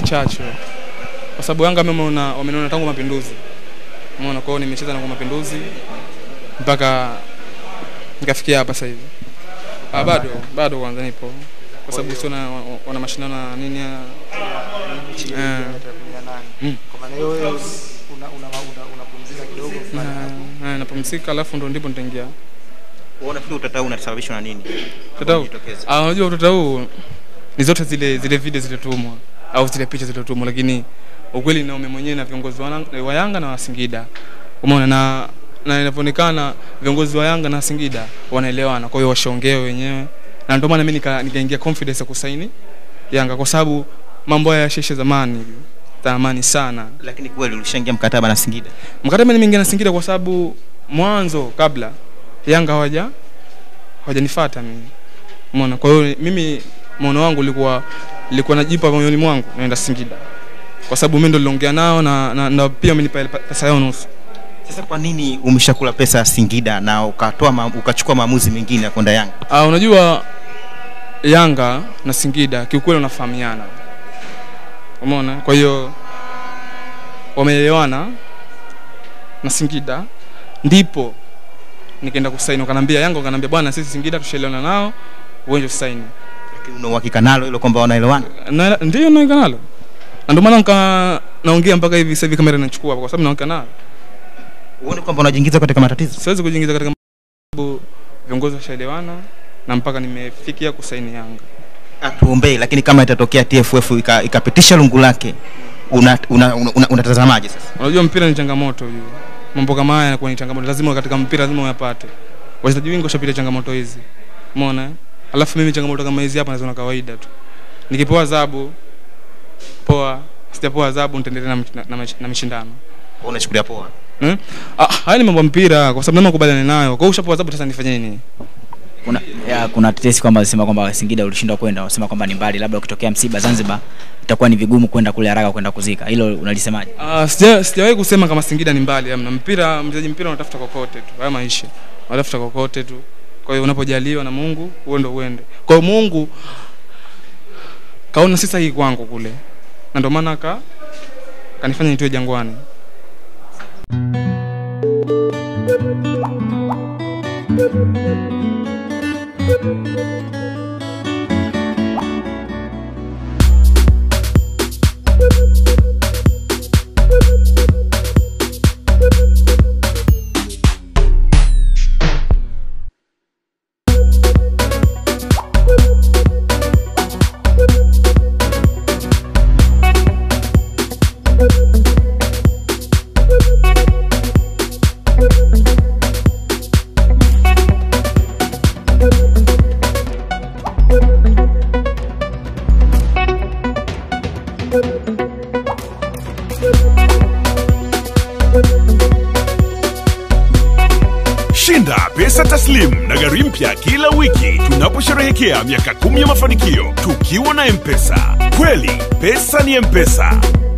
chachu kwa sababu Yanga mimi wameona wameniona tangu mapinduzi, umeona. Kwa hiyo nimecheza na kwa mapinduzi mpaka nikafikia hapa sasa hivi. Ah, bado bado kwanza nipo kwa sababu sio na wana mashindano na nini ya Mechi Eh. ya tarehe ya nane. Mm. Kwa maana hiyo wewe una una una- unapumzika kidogo fulani hapo. na, na napumzika, alafu ndo ndipo nitaingia Wewe unafikiri utata huu unasababishwa na nini? Utata huu? Ujitokeze. Ah, unajua utata huu ni zote zile zile video zilizotumwa au zile picha zilizotumwa, lakini ukweli naume mwenyewe na viongozi wa Yanga- wa Yanga na wa Singida, umeona, na na inavyoonekana viongozi wa Yanga na Singida wanaelewana, kwa hiyo washaongea wenyewe, na ndio maana mimi nika- nikaingia confidence ya kusaini Yanga kwa sababu mambo haya yashaisha zamani, zamani sana. Lakini kweli ulishaingia mkataba na Singida. Mkataba nimeingia na Singida kwa sababu mwanzo kabla Yanga hawaja hawajanifuata mimi. Umeona? Kwa hiyo mimi maono wangu ulikuwa nilikuwa najipa moyoni mwangu naenda Singida. Kwa sababu mimi ndo niliongea nao na, na, na pia wamenipa ile pesa yao nusu. Sasa kwa nini umeshakula pesa ya Singida na ukatoa ma, ukachukua maamuzi mengine ya kwenda Yanga? Ah, unajua Yanga na Singida kiukweli wanafahamiana. Umeona? Kwa hiyo wameelewana na Singida ndipo nikaenda kusaini, wakanambia Yanga, wakanambia bwana, sisi Singida tushaelewana nao, uende usaini. Lakini una uhakika nalo hilo kwamba wanaelewana? Na ndio naika nalo, na ndio maana nika naongea mpaka hivi sasa hivi kamera inachukua kwa sababu naongea nalo. Uone kwamba unajiingiza katika matatizo. Siwezi kujiingiza katika sababu viongozi washaelewana na mpaka nimefikia kusaini Yanga. Atuombee, lakini kama itatokea TFF ika- ikapitisha lungu lake unatazamaje una, una, una, unatazamaje sasa? Unajua mpira ni changamoto hiyo. Mambo kama haya yanakuwa ni changamoto. Lazima katika mpira lazima uyapate. Wachezaji wengi washapitia changamoto hizi. Umeona? eh? Alafu mimi changamoto kama hizi hapa naziona kawaida tu. Nikipewa adhabu poa, sijapewa adhabu nitaendelea na, na, na, na mashindano. Wewe unachukulia poa. Hmm? Ah, haya ni mambo ya mpira kwa sababu lazima kubaliana nayo. Kwa hiyo ushapewa adhabu sasa nifanye nini? kuna, ya, kuna tetesi kwamba wanasema kwamba Singida ulishindwa kwenda, wanasema kwamba ni mbali, labda ukitokea msiba Zanzibar itakuwa ni vigumu kwenda kule haraka kwenda kuzika. Hilo unalisemaje? Ah, sija sijawahi kusema kama Singida ni mbali amna. Mpira mchezaji mpira unatafuta kokote tu. Haya maisha. Unatafuta kokote tu. Kwa hiyo unapojaliwa na Mungu, uende uende. Kwa hiyo Mungu kaona si sahihi kwangu kule. Na ndio maana ka kanifanya nitoe jangwani. Shinda pesa taslim na gari mpya kila wiki tunaposherehekea miaka kumi ya mafanikio tukiwa na Mpesa. Kweli pesa ni Mpesa.